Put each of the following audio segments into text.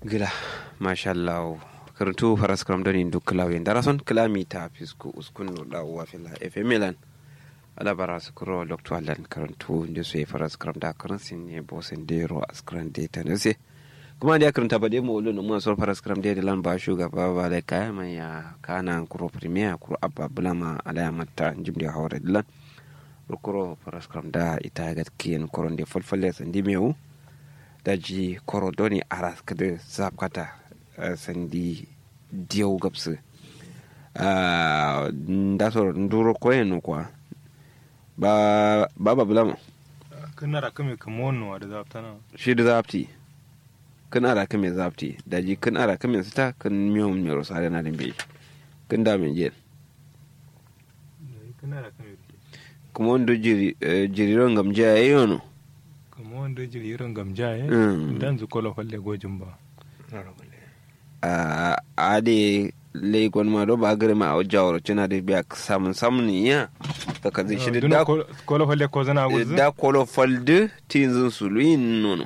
gila mashallah karantu faras kram doni duk klawe darason klami ta fisku uskun no da wa fila fm milan ala bara su kuro lokto alan karantu nde so faras kram da karansin ne bosen de ro askran de tanese kuma da karanta ba dai mawulu no mun so faras kram de lan ba shugaba ba da kaya mai ya kana kuro premier kuro abba bulama ala ya matta jimde hawre dilan kuro faras kram da ita ga kiyen koron de falfalle sandi mewu daji koro doni aras kada zapkata sandi diyau gabsu da so nduro koyen kwa ba ba bulama kana ra kame kamono da zaftana shi da zafti kan ara kame zafti daji kan ara kame sita kan miyo miyo sare na dimbe kan da min je kana ra kame kuma wanda jiri jiriron gamje yayono kuma wanda jiri irin gamja ya Mm. dan zu kola falle gojin ba a de legon ma do ba gare ma a jawar cina da biya samun samun ya ta kazi shi da Duna kol- kola falle ko zana guzu da kolo falde tinzin suluyin nono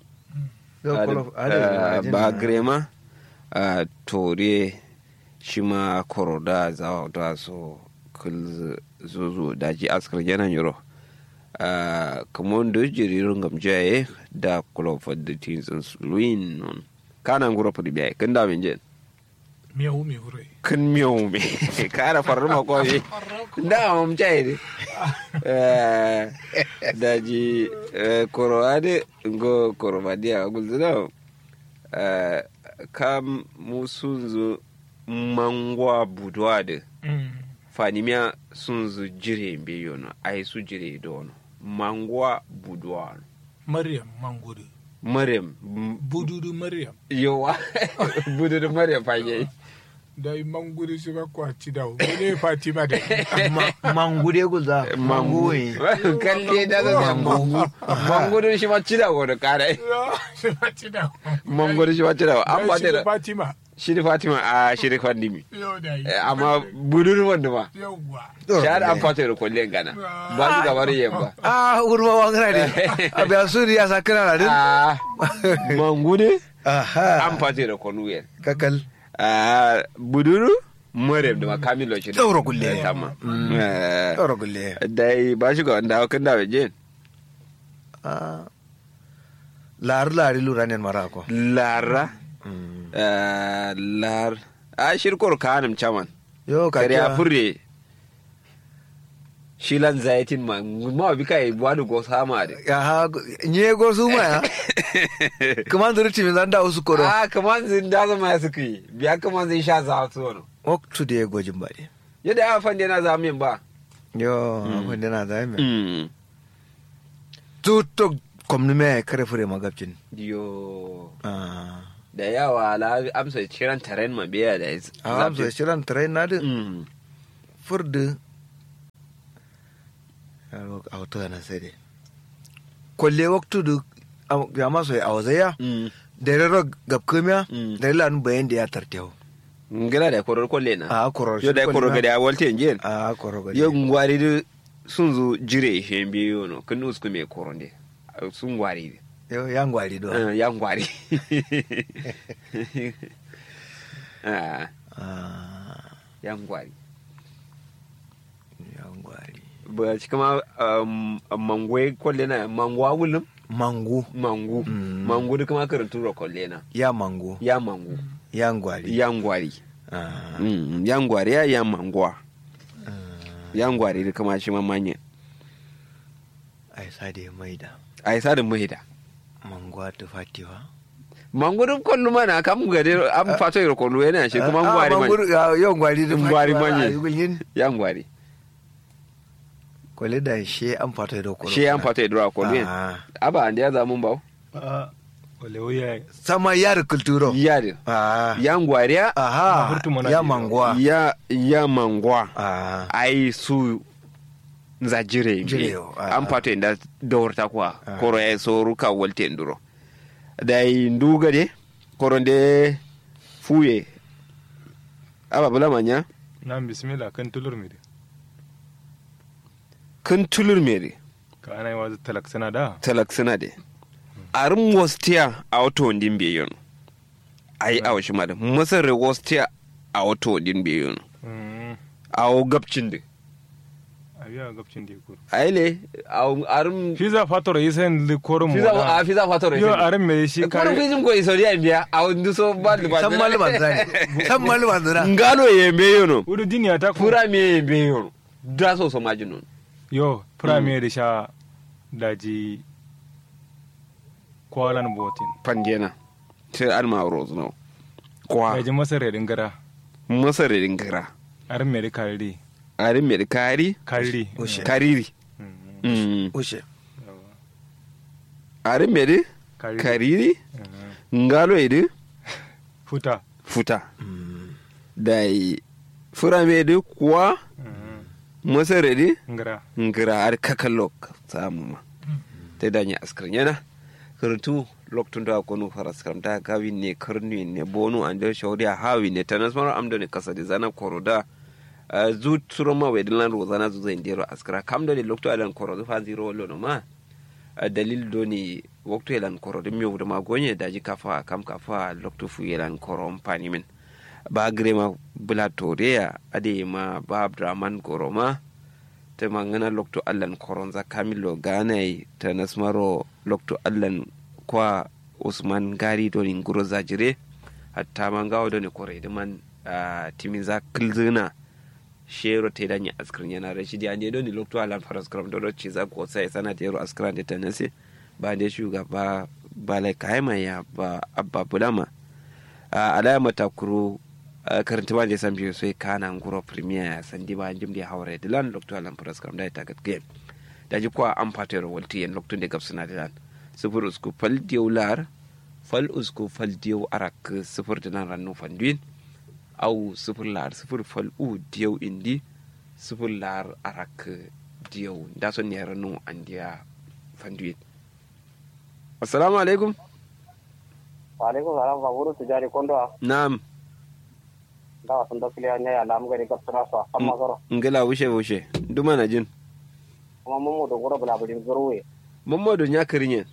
ba gare ma a tore shi ma koro da zawa da so kul zuzu daji askar janan yoro kamar da jiririn gamjaye da kolo falde tinzin suluyin nono kanan gura fadi biya kan da min jen miyau mai wurai kan miyau me kara faru ma ko me da mam chai de Eh, da ji eh, koro ade go koro badia gulzuna eh, kam musunzu mangwa budwa de fanimia sunzu jire mbe yono ai su jire dono mangwa budwa maryam mangudu maryam bududu maryam yowa budu da maryam fage da yi mangudu su ba kwaci da wani fatima da mangude guza mangu ne kalle da da mangu mangu da shi ma cida ko da kare su faci da mangu da shi ma cida an ba da fatima shi da fatima a shi da fandimi yau da yi Eh, amma budu da wanda ba yauwa shahar an fata da kwallon gana ba su gabar yin ba ah urma wangana ne abiya suri ya sakana na din Ah, mangu ne aha an fata da kwallon kakal Ah, buduru maryam da makamilo shi da Ɗaura kulle. Eh, tamma Eh, ɗaura gulle dai ba shi ga wanda kan da waje ah lari lari lura ne mara ko lara eh, lar a shirkor kanim chaman yo ka kare a kiya furre shilan zaitin ma ma bi kai wani go sama de aha nye go su ma ya kuma zuri timin zan da usu koro a kaman zin da zama ya suka yi biya kaman zin sha za su wani waktu da ya gojin ba ne yadda ya fande na zamin ba yo abin da na zai mai Mm. tutok kwamni mai kare fure magabcin yo ah da yawa la amsa ciran taren ma biya da ya a amsa shirin tare na din Mm. furdu yaro a wato yana sai dai kwalle waktu da ya maso ya awazaya Mm. da rero gabkamiya Mm. da ilan bayan da ya tartewa ngila da korar kwalle na a koror yo da korar gada ya walte njen a koror gadi yo ngwari da sun zo jire shi biyo no kan usku me koronde sun gwari yo ya ngwari do Eh, ya ngwari Ah, ah ya ngwari ya ngwari ba shi kama um, mangwe kwalle na mangwa gulum mangu mangu Mm. mangu da kuma karatu ro kwalle na ya mangu ya mangu ya ngwari ya ngwari ah Mm, ya ngwari ya ya mangwa ya ngwari da kama shi mamanye ai sa da ya maida a yi sadin mahida mangwa ta fatiwa mangu da kwallo mana kam gade an fato yi kwallo yana shi kuma ngwari man yo ngwari da Ngwari fatiwa, manye. ah, yugulyin. ya ngwari kwale da she an fata da kwalo shi an fato yi dora kwallo yana Ah. aba an da ya zamun bawo a wale wuya sama yar kulturo ya da ah ya ngwari ya aha Furtu mana ya ke mangwa ya ya mangwa ah ai su za jire Jire, mi ah. an fato inda daurta kuwa Ah. koro ya so ruka walte nduro da yi nduga de koro de fuye aba bula manya na bismillah kan tulur mi de kan tulur mere ka ana yi wa talak sana da talak suna de arin wastiya a wato wandin biyon ai a washi ma da masar rewostiya a wato din biyu Mm. a wo gabcin da Abiya gabcin da kur. ai le a wo arum Fiza fator yisen li korum fiza a fiza fatoro Yo aran me shi kare kare. fizin ko isoriya biya a wani so ba da ba san malama zani san malama zani ngalo ye be yono Udu duniya ta ku. fura me ye be yono da so so majinun Yo premier da sha daji kwalan botin. pandena sai an ma roz no kwa Daji masar yadin gara. masar din gara Aran me da kariri. arin me da kari Kariri. Ushe. kariri Mm. Mm. ushe Yawa. arin me da Kariri. kariri Mm. ngalo ye Futa. futa da yi fura me da kuwa Mm. masar di Ngara. ngira ar kakalok samu ma te danya askar yana kurtu loktun da konu faras kam da gawi ne karni ne bonu ande shawdi a hawi ne tanas mara amdo ne kasa de zana koroda uh, zu turo ma wedin lan rozana zu zai ndero askara kam do ne lokto alan korodo fa zero lono ma uh, dalil do ni waktu elan korodo mi wuda ma gonye daji kafa kam kafa lokto fu elan korom pani min ba grema bula toreya ade ma ba abdraman koroma ta mangana lokto allan koronza kamilo ganai ta nasmaro lokto allan kwa usman gari doni nguro zajire hatta mangawo doni kore da man ah, timin za kilzina shero te danya askrin yana rashidi ande doni lokto allan faras kram dodo ci za ko sai sana te yaro askran da tanase ba da shugaba balai kaima ya ba abba bulama a alama takuru karanta ba da san biyu sai kana nguro premier ya san di ba jim di hawre dilan lokto alan pras kam da ta gat game da ji kwa am patero walti en lokto de gapsuna dilan sufur usku fal diu lar fal usku fal diu arak sufur dilan rannu fanduin au sufur lar sufur fal u diu indi sufur lar arak diu da son ne rannu andiya fanduin assalamu alaikum Waalaikum salam kaburu tijari kondo a na'am da wasan da kiliya ne ya lamu gari kapsana so amma garo ngila wushe wushe duma na jin kuma mun mu da goro bula bulin zuruwe mamadu ya kirinye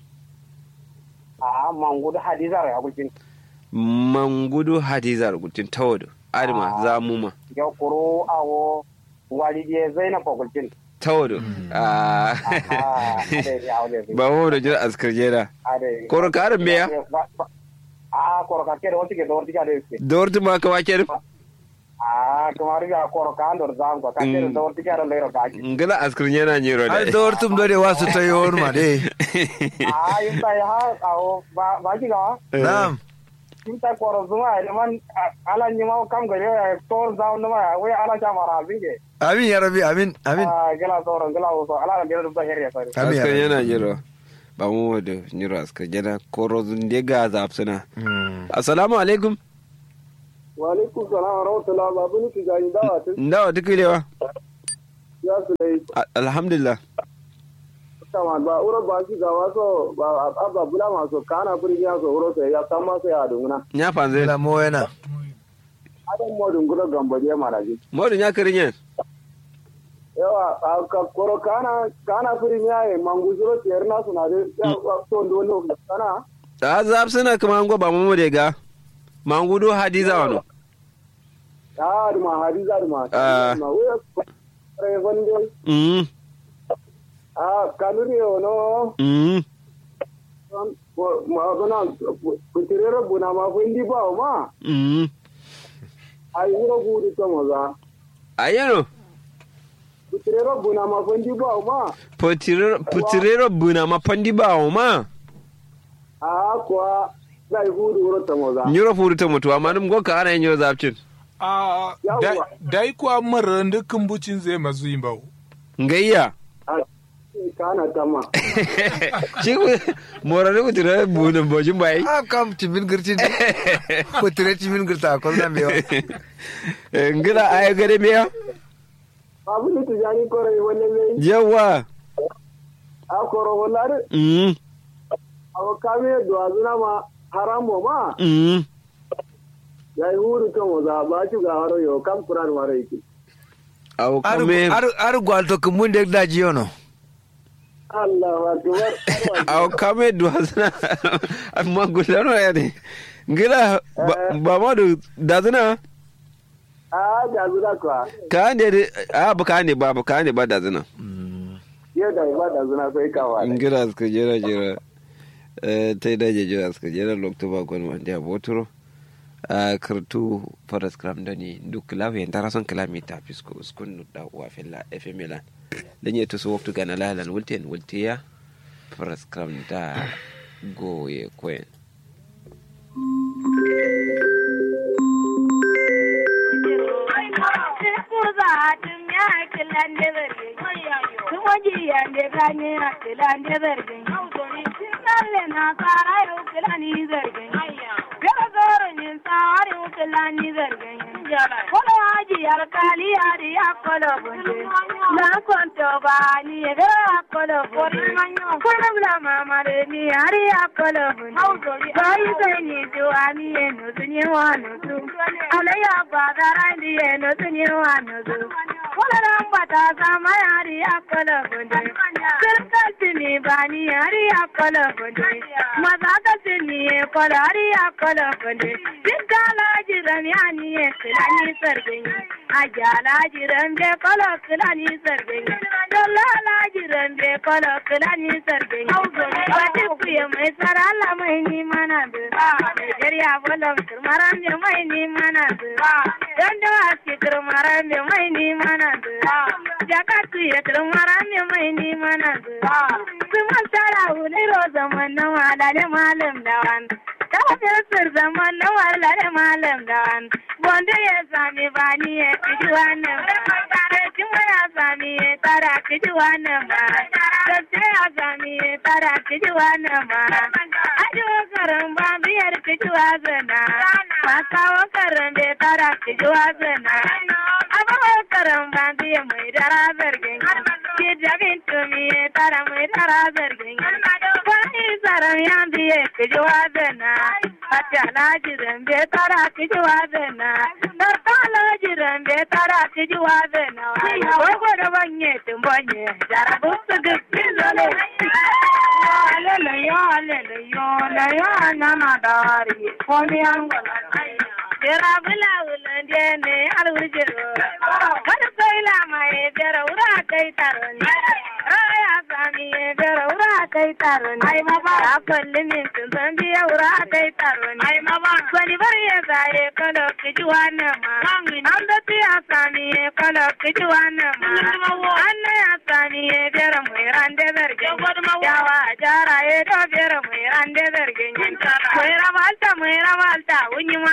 a mangu da hadiza ya gulkin mangudu hadizar gutin tawadu adama Ah. za mu ma ya kuro awo wali je zainab ko gulkin tawadu Ah. a ade ya wale ba mu da jira askar jera ade koro karin meya a koro ka kere wonti ke do wonti ka de ke dorti ma ka wake a kumari ya koro ka andor zam ko ka kere Mm. do wonti ka do lero ka ki ngila askar jera nyiro ai da da wartum dole wasu ta yi wani ma dai a yimta ya ha awo ba ba ki ga na'am yimta koro zuma ide man ala nyima kam gari ya tor zam no ma we ala cha mara binge amin ya rabi amin amin Ah, gela toro gela so ala ga do ba heriya sare amin ya askar rabi yana nyiro ba mu da nyiro askar jera koro zunde ga zapsuna Mm. assalamu alaikum wa alaikum salam wa rahmatullahi wa barakatuh gani dawa tun ndawa tukulewa ya su dai alhamdulillah kama ba uro ba shi ga waso ba abba bula maso kana buri ya so uro sai ya sama sai ya dunguna nya fanze la mo yana adan mo dunguro gambaje maraji modu nya kirinye yawa a ka koro kana kana buri ya e mangujuro terna suna de ya to ndo no kana a zapsuna kuma ngo ba mu da ga mangudu hadiza wano ya duma hadiza duma Ah. ma we re wonde mm a kanuri ono mm ma bana kutirero buna ma fundi ba ma mm ai wuro buri to maza ayano kutirero buna ma fundi ba ma putirero buna mapandi bawo ma a kuwa zai hudu wuro to maza nyoro furu ta mutu amma dum goka ana yin yoro zapcin a Yawwa. dai kuwa mara dukkan bucin zai mazu yin bawo ngayya a kana tama shi ku morare ku tira buna bojin bai a kam timin girti ne ko tire timin girta ko na mewa ngira ay gade miya abu ni tijani kore wala ne yawa a koro wala de mm awo kame do azuna ma haramo ma mm zai hudu to maza ba shi ga haro yo kam kuran mara yake aw ar kame ar ar gwalto kumun de daji yono Allah akbar aw kame duwazna amma gulano ya ne ngila ba- ba ma da dazina a ga zuwa kwa ka ne de- a ba ka ne ba ba ka ne ba dazina yau da ba da zuna sai kawa ngila suka jira jira eh tai da je jira suka jira lokto ba gon wanda ya boturo a kartu faras kram da ni duk lawe ndara son kilomita fisko uskun da wa filla fmla dan ya tuso waktu gana lalan wulten wultiya faras kram da goye koyen Muera malta, muera malta, uñi